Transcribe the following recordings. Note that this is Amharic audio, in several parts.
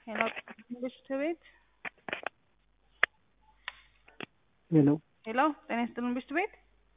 ሄሎ መንግስት ቤት ሄሎ ሄሎ ጤና ይስጥልን መንግስት ቤት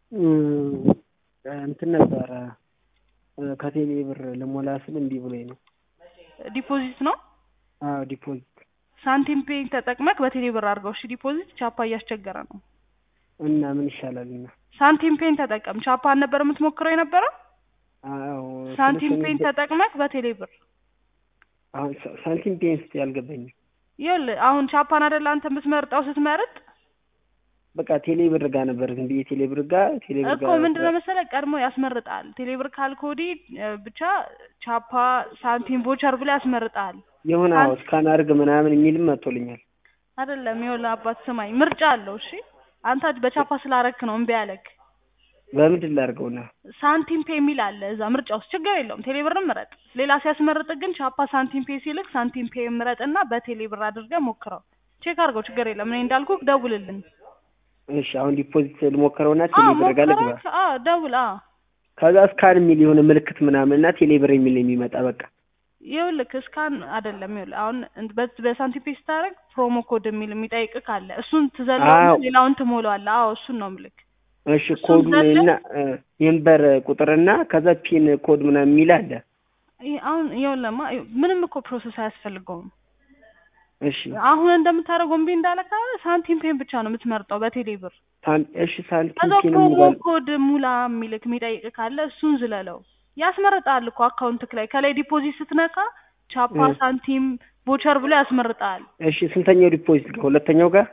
እንትን ነበረ ከቴሌ ብር ልሞላ ስል እምቢ ብሎኝ ነው። ዲፖዚት ነው አዎ ዲፖዚት ሳንቲም ፔይ ተጠቅመክ በቴሌ ብር አድርገው። እሺ ዲፖዚት ቻፓ እያስቸገረ ነው። እና ምን ይሻላል? እና ሳንቲም ፔይን ተጠቀም። ቻፓ ነበር የምትሞክረው የነበረው። አዎ ሳንቲም ስልክ ፔይን ተጠቅመክ በቴሌ ብር አሁን ሳ- ሳንቲም ፔን ስትይ አልገባኝም። ይኸውልህ አሁን ቻፓን አይደል አንተ የምትመርጠው ስትመርጥ በቃ ቴሌ ብር ጋር ነበር ዝም ብዬ ቴሌ ብር ጋር ቴሌ ብር እኮ ጋር ምንድነው መሰለህ ቀድሞ ያስመርጣል። ቴሌብር ካልኮዲ ብቻ ቻፓ ሳንቲም ቮቸር ብሎ ያስመርጣል። የሆነ አዎ ስካን አድርግ ምናምን የሚልም መጥቶልኛል። አይደለም ይኸውልህ አባት ስማኝ፣ ምርጫ አለው። እሺ አንተ በቻፓ ስላረክ ነው እምቢ ያለክ። በምንድን ላድርገውና ሳንቲም ፔ የሚል አለ እዛ ምርጫ ውስጥ ችግር የለውም። ቴሌብርን ምረጥ። ሌላ ሲያስመርጥ ግን ቻፓ ሳንቲም ፔ ሲልክ ሳንቲም ፔ ምረጥና በቴሌብር አድርገህ ሞክረው። ቼክ አድርገው፣ ችግር የለም። እኔ እንዳልኩህ ደውልልን። እሺ አሁን ዲፖዚት ልሞክረውና ቴሌ አዎ ብር ጋር ልግባ። ሞክረክ። አዎ ደውል። አዎ ከዛ ስካን የሚል የሆነ ምልክት ምናምን እና ቴሌ ብር የሚል የሚመጣ በቃ ይኸውልህ እስካን አይደለም ይኸውልህ አሁን በ- በሳንቲም ፔ ስታደርግ ፕሮሞ ኮድ የሚል የሚጠይቅህ ካለ እሱን ትዘለውና አዎ። ሌላውን ትሞላዋለህ። አዎ እሱን ነው ምልክ እሺ እሱን ኮዱን ዘለ- እና የንበር ቁጥርና ከዛ ፒን ኮድ ምናምን የሚል አለ። ይሄ አሁን ይኸውልህማ ምንም እኮ ፕሮሰስ አያስፈልገውም። እሺ አሁን እንደምታደርገው እምቢ እንዳለ ካለ ሳንቲም ፔን ብቻ ነው የምትመርጠው በቴሌ ብር። ሳን- እሺ ሳንቲም ከዛ ፒን ፕሮሞ ሙላል ኮድ ሙላ የሚልክ የሚጠይቅ ካለ እሱን ዝለለው። ያስመርጣል እኮ አካውንትክ ላይ ከላይ ዲፖዚት ስትነካ ቻፓ እ። ሳንቲም ቦቸር ብሎ ያስመርጣል። እሺ ስንተኛው ዲፖዚት ጋር ሁለተኛው ጋር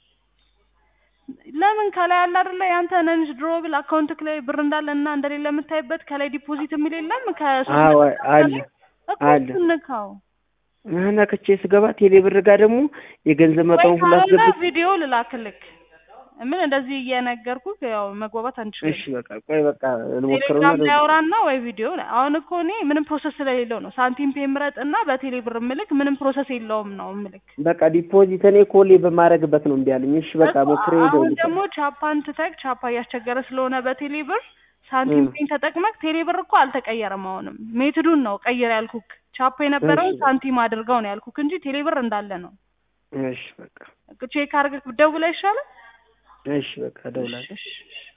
ለምን ከላይ አለ አይደለ ያንተ ነንጅ ድሮብል አካውንትክ ላይ ብር እንዳለ እና እንደሌለ የምታይበት ከላይ ዲፖዚት የሚል የለም ከሶስት አዎ ነጥብ አለ እኮ አለ። እሱን ንካው። እና ከቼ ስገባ ቴሌ ብር ጋር ደግሞ የገንዘብ ወይ መጠኑ ሁሉ ካልሆነ አስገብቼ ቪዲዮ ልላክልክ። ምን እንደዚህ እየነገርኩህ ያው መግባባት አንችልም። እሺ በቃ ቆይ በቃ ልሞክረውና ቴሌግራም ላይ ልውጣ። አውራና ወይ ቪዲዮ ላይ አሁን እኮ እኔ ምንም ፕሮሰስ ስለሌለው ነው ሳንቲም ፔ ምረጥ እና በቴሌ ብር ምልክ ምንም ፕሮሰስ የለውም ነው ምልክ በቃ ዲፖዚት እኔ ኮሌ በማድረግበት ነው እምቢ አለኝ። እሺ በቃ እኮ ሞክሬ አሁን ደውል ደግሞ ቻፓን ትተክ ቻፓ እያስቸገረ ስለሆነ በቴሌ ብር ሳንቲም እ። ፔን ተጠቅመክ ቴሌ ብር እኮ አልተቀየረም። አሁንም ሜትዱን ነው ቀይር ያልኩክ። ቻፓ የነበረውን እሺ። ሳንቲም አድርገው ነው ያልኩክ እንጂ ቴሌ ብር እንዳለ ነው። እሺ በቃ ቼክ አድርገህ ብትደውል አይሻልም? እሺ በቃ እደውላለሁ። እሺ፣ እሺ።